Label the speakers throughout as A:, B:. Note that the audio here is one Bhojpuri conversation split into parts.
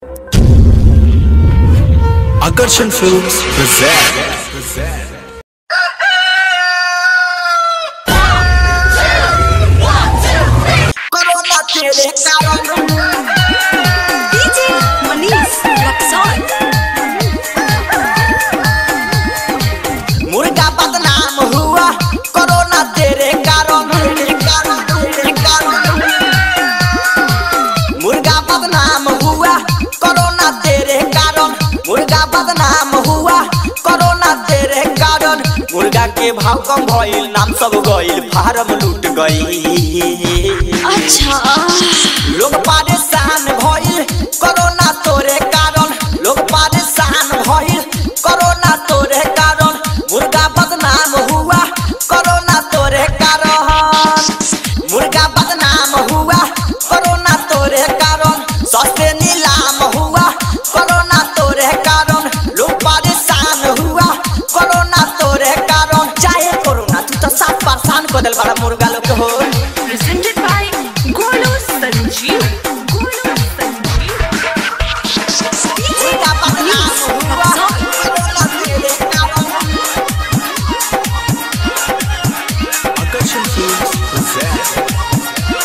A: Akarshan Films present.
B: कोरोना तेरे कारण
C: डीजे मनीष रक्सौल
B: मुर्गा बदनाम हुआ कोरोना तेरे कारण तेरे कारण, तेरे कारण। मुर्गा बदनाम हुआ कोरोना तेरे कारण मुर्गा बदनाम हुआ कोरोना तेरे कारण मुर्गा के भाव कम भइल नाम सब गइल फार्म लूट गई
C: अच्छा
B: लोग परेशान भइल कोरोना तोरे कारण लोग परेशान भइल कोरोना तोरे कारण मुर्गा बदनाम हुआ कोरोना तोरे कारण मुर्गा बदनाम हुआ कोरोना तोरे कारण सस्ते नीलाम हुआ कोरोना तोरे कारण लोग परेशान हुआ कोरोना तोरे कारण चाहे कोरोना तू तो साफ परेशान कर दिल बड़ा मुर्गा लोग के हो
C: presented by Golu Sanjeev Golu Sanjeev
B: मुर्गा बदनाम हुआ कोरोना तेरे कारण
A: Akarshan Films present.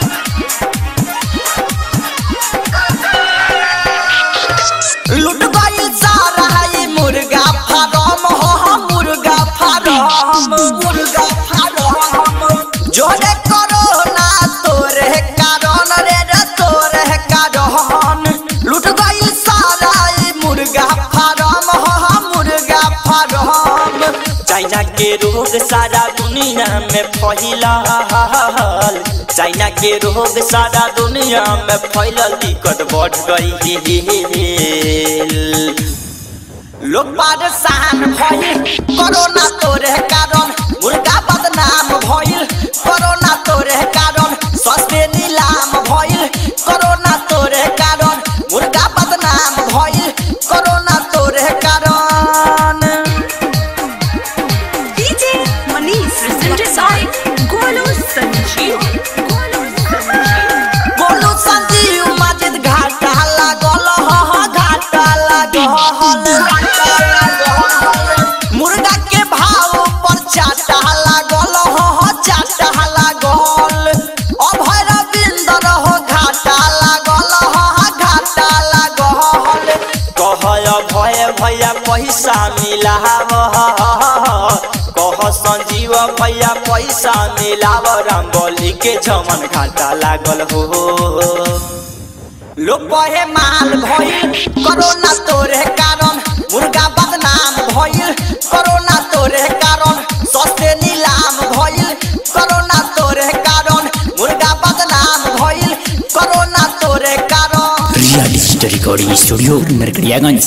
B: लुट गई सारा ये मुर्गा फार्म हो हो मुर्गा फार्म मुर्गा फार्म जोरे कोरोना तोरे कारण रे रे तोरे कारण लुट गई सारा ये मुर्गा फार्म हो हो मुर्गा फार्म चाइना के रोग सारा दुनिया में फैला चाइना के रोग सारा दुनिया में फैलल दिक्कत बढ़ गई लोग परेशान भइल कोरोना तोरे कारण मुर्गा बदनाम भइल कोरोना तोरे कारण सस्ते नीलाम भइल कोरोना तोरे कारण मुर्गा बदनाम भइल कोरोना तोरे कारण
C: DJ Manish presented by Golu Sanjeev Golu Sanjeev
B: बोलू संजीव मस्जिद घाटा लागल ह ह घाटा लागल घाटा लागल मुर्गा के भाव पर चाटा लागल ह ह चाटा लागल अभय रविंदर हो घाटा लागल ह ह घाटा लागल कहय भय भैया पैसा मिलाव कह संजीव भैया पैसा मिलाव रंगोली के जमन घाटा लागल हो लोग कहे माल भइल कोरोना तोरे कारण मुर्गा बदनाम भइल कोरोना तोरे कारण सस्ते नीलाम भइल कोरोना तोरे कारण मुर्गा बदनाम भइल कोरोना तोरे कारण
D: real digital recording studio Narkatiaganj